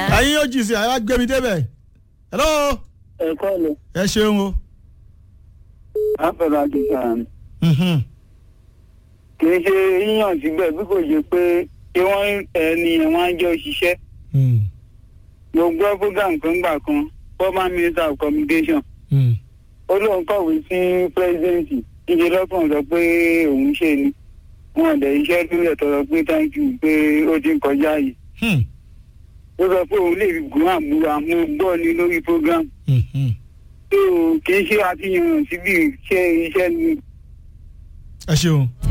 ẹ̀yin yóò jì sí àyà gbé mi débẹ̀ hello ẹ̀kọ́ lọ ẹ ṣeun o. àfẹ́rẹ́ àdìsàn Mhm. kì í ṣe yíyàn síbẹ̀ bí kò ṣe pé ṣé wọ́n ẹni ẹ̀wọ̀n á jọ ṣiṣẹ́ Mm. mo gbọ́ program kan gbà kan former minister of communication Mm. ó lóun kọ̀wé sí pírẹ́sidẹ́ǹtì níṣẹ́ lọ́kàn sọ pé òun ṣe ni wọn dẹ̀ iṣẹ́ lórí ẹ̀tọ́ sọ pé thank you pé ó ti ń kọjá yìí Hmm. ó sọ pé òun lè gún àmúra mo gbọ́ ni lórí program Mhm. tó kì í ṣe àfihàn síbi ṣe iṣẹ́ ni ẹ ṣeun.